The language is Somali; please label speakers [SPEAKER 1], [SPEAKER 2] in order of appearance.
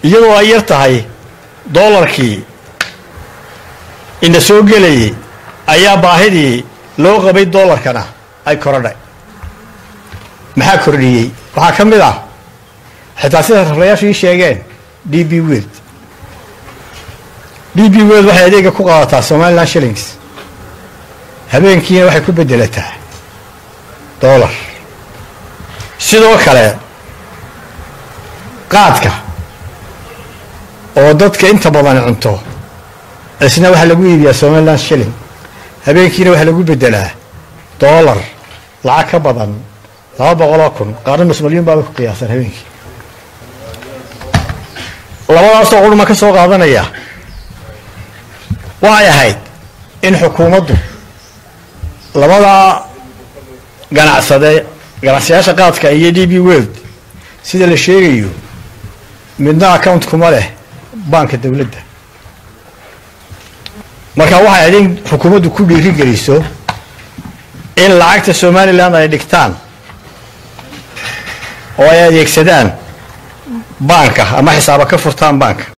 [SPEAKER 1] iyadoo ay yar tahay doolarkii ina soo gelayay ayaa baahidii loo qabay doolarkana ay korodhay maxaa kordhiyey waxaa ka mid ah xitaa sida raflayaashu ii sheegeen d b weld d b weld waxay adeega ku qaadataa somaliland shillings habeenkiina waxay ku bedelataa doolar sidoo kale qaadka oo dadka inta badan cunto isna waxaa lagu iibiyaa somaliland shilling habeenkiina waxaa lagu bedelaa doolar lacag ka badan laba boqoloo kun qaarna nus milyuun baaba ku qiyaasan habeenkii labadaasoo qurma ka soo qaadanaya waxay ahayd in xukuumaddu labadaa ganacsade ganacsayaasha qaadka iyo d b world sida la sheegayo midna account kuma leh baanka dowladda marka waxay ahayd in xukuumaddu ku dhiiri geliso in lacagta somalilan ay dhigtaan oo ay adeegsadaan baanka ama xisaaba ka furtaan baanka